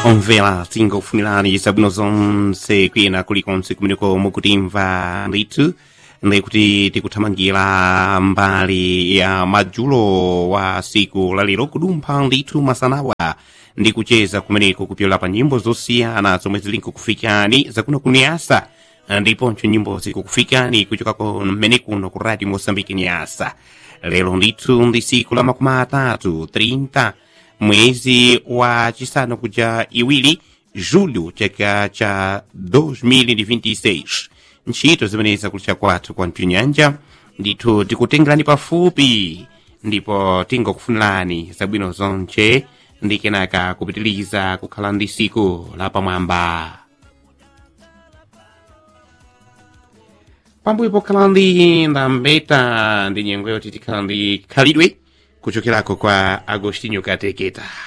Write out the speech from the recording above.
omvera tingofunirani zabwino zonse kwina kulikonse kumeneko mukutimva ndithu ndikuti tikuthamangira mbali ya madzulo wa siku lalero kudumpha ndithu masanawa ndi kucheza kumeneko kupyola pa nyimbo zosiyana zomwe zili nkukufikani zakuno kuniyasa ndiponso nyimbo zikukufikani kuchokako mmene kuno ku radio mosambiki niyasa lero ndithu ndi siku la makumi atatu 30 mwezi wa chisanu kuja iwiri julho chaka cha 2026 ntchito zimene zakulitcha kwathu kwa mpinyanja ndithu tikutengerani pafupi ndipo tingokufunirani zabwino zonse ndi kenaka kupitiliza kukhala ndi siku la pamwamba pambuyo pokhala ndi ndambeta ndi nyengo yoti tikhala ndi khalidwe kuchokerako kwa agostinho kateketa